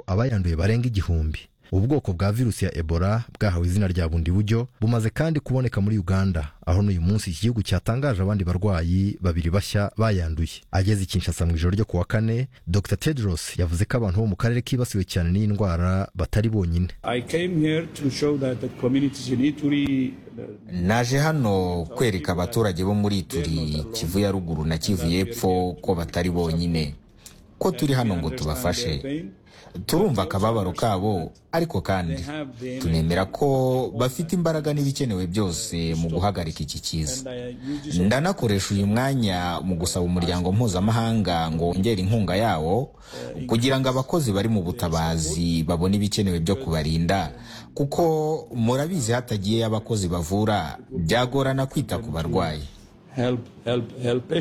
abayanduye barenga igihumbi ubwoko bwa virusi ya ebola bwahawe izina rya bundi buryo bumaze kandi kuboneka muri uganda aho n'uyu munsi iki gihugu cyatangaje abandi barwayi babiri bashya bayanduye ageze i kinshasa mu ijoro ryo ku wa kane dr tedros yavuze ko abantu bo mu karere kibasiwe cyane n'iyi ndwara batari bonyine naje hano kwereka abaturage bo muri turi kivu ya ruguru na kivu y'epfo ko batari bonyine ko turi hano ngo tubafashe turumva akababaro kabo ariko kandi tunemera ko bafite imbaraga n'ibikenewe byose mu guhagarika iki kiza ndanakoresha uyu mwanya mu gusaba umuryango mpuzamahanga ngo wongere inkunga yawo kugira ngo abakozi bari mu butabazi babone ibikenewe byo kubarinda kuko murabizi hatagiyeyo abakozi bavura byagorana kwita ku barwayi Help, help, help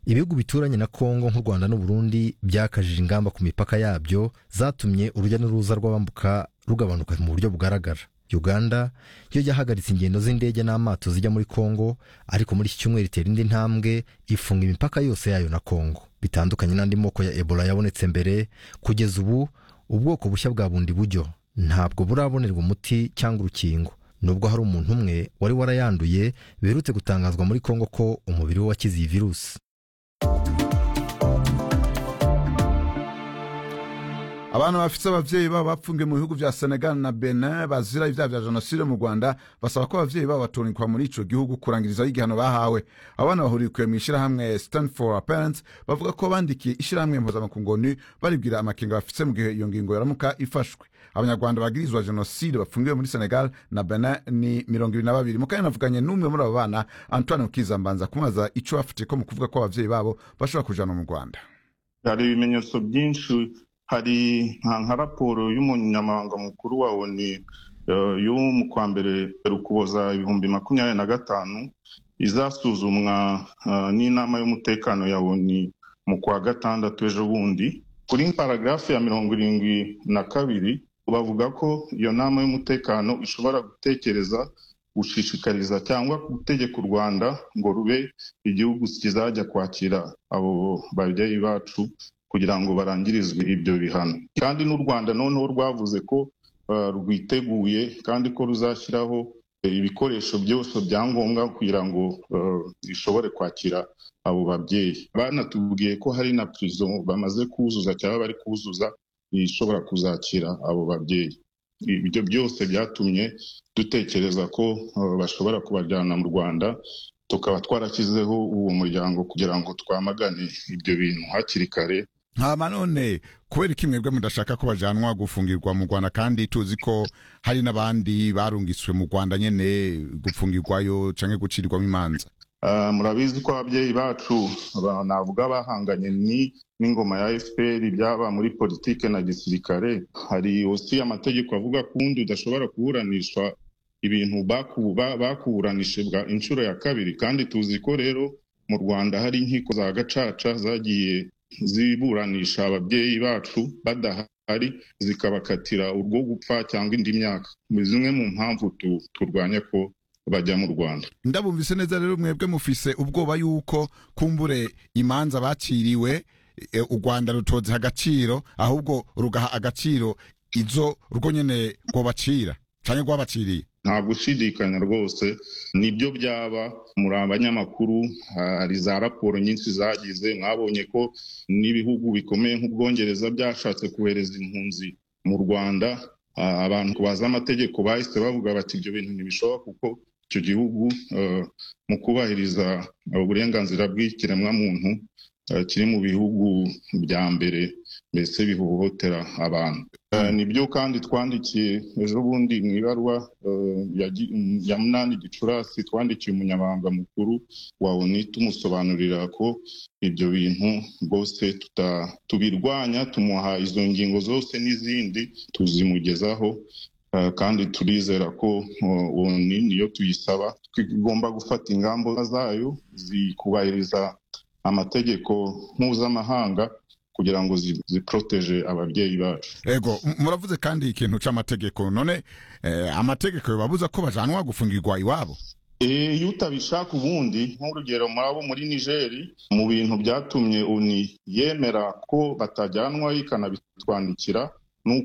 ibihugu bituranye na kongo nk'u rwanda n'uburundi byakajije ingamba ku mipaka yabyo zatumye urujya n'uruza rw'abambuka rugabanuka mu buryo bugaragara uganda yo yahagaritse ingendo z'indege n'amato zijya muri kongo ariko muri iki cyumweru itera indi ntambwe ifunga imipaka yose yayo na kongo bitandukanye n'andi moko ya ebola yabonetse mbere kugeza ubu ubwoko bushya bwa bundi buryo ntabwo burabonerwa umuti cyangwa urukingo nubwo hari umuntu umwe wari warayanduye biherutse gutangazwa muri kongo ko umubiri we wakize iyi virusi abana bafite ababyeyi babo bapfungiwe mu bihugu bya senegal na benin bazira ibyaha bya jenoside mu rwanda basaba ko ababyeyi babo batunikwa muri icyo gihugu kurangirizaho igihano bahawe abana bahurikiwe mu ishyirahamwe stanford parents bavuga ko bandikiye ishyirahamwe mpuzamakungu baribwira amakenga bafite mu gihe iyo ngingo yaramuka ifashwe abanyarwanda bagirizwa jenoside bafungiwe muri senegal na benin ni mirongo ibiri na babiri mu kanya navuganye n'umwe muri abo bana antoine mukizambanza kumubaza icyo bafite ko mu kuvuga ko ababyeyi babo bashobora kujana mu rwanda hari ibimenyetso byinshi hari nka raporo y'umunyamabanga mukuru wa oni yo mu kwa mbere ukuboza ibihumbi makumyabiri na gatanu izasuzumwa n'inama y'umutekano ya oni mu kwa gatandatu ejo bundi kuri paragarafu ya mirongo irindwi na kabiri bavuga ko iyo nama y'umutekano ishobora gutekereza gushishikariza cyangwa gutegeka u rwanda ngo rube igihugu kizajya kwakira abo babyeyi bacu kugira ngo barangirizwe ibyo bihano kandi n'u rwanda noneho rwavuze ko rwiteguye kandi ko ruzashyiraho ibikoresho byose bya ngombwa kugira ngo rishobore kwakira abo babyeyi banatubwiye ko hari na purizo bamaze kuzuza cyangwa bari kuzuza ishobora kuzakira abo babyeyi ibyo byose byatumye dutekereza ko bashobora kubajyana mu rwanda tukaba twarashyizeho uwo muryango kugira ngo twamagane ibyo bintu hakiri kare hama none kubera ko imwebwe mudashaka ko bajanwa gufungirwa mu rwanda kandi tuzi ko hari n'abandi barungiswe mu rwanda nyine gupfungirwayo cyangwa gucirirwamo imanza murabizi ko ababyeyi bacu navuga bahanganye n'ingoma ya fpr byaba muri politike na gisirikare hari osi amategeko avuga ko ubundi udashobora kuburanisha ibintu bakuburanije bwa inshuro ya kabiri kandi tuzi ko rero mu rwanda hari inkiko za gacaca zagiye ziburanisha ababyeyi bacu badahari zikabakatira urwo gupfa cyangwa indi myaka ni zimwe mu mpamvu turwanya ko bajya mu rwanda ndabumvise neza rero mwebwe mufise ubwoba y'uko kumbure imanza baciriwe u rwanda rutoze agaciro ahubwo rugaha agaciro izo rwo nyine rwabacira cyane rwabaciriye nta gushidikanya rwose nibyo byaba muri abanyamakuru hari za raporo nyinshi zagize mwabonye ko n'ibihugu bikomeye nk'ubwongereza byashatse kohereza impunzi mu rwanda abantu bazi amategeko bahise bavuga bati ibyo bintu ntibishoboka kuko icyo gihugu mu kubahiriza uburenganzira bw'ikiremwamuntu kiri mu bihugu bya mbere mbese bihohotera abantu nibyo kandi twandikiye ejo bundi mu ibaruwa ya munani gicurasi twandikiye umunyamabanga mukuru wa oni tumusobanurira ko ibyo bintu rwose tubirwanya tumuha izo ngingo zose n'izindi tuzimugezaho kandi turizera ko oni niyo tuyisaba igomba gufata ingamba zayo zikubahiriza amategeko mpuzamahanga kugira ngo ziporoteje ababyeyi bacu ego muravuze kandi ikintu cy'amategeko none amategeko babuza ko bajanwa gufungirwa iwabo iyo utabishaka ubundi nk'urugero murabo muri nigeri mu bintu byatumye uni yemera ko batajyanwayo ikanabitwandikira ni uko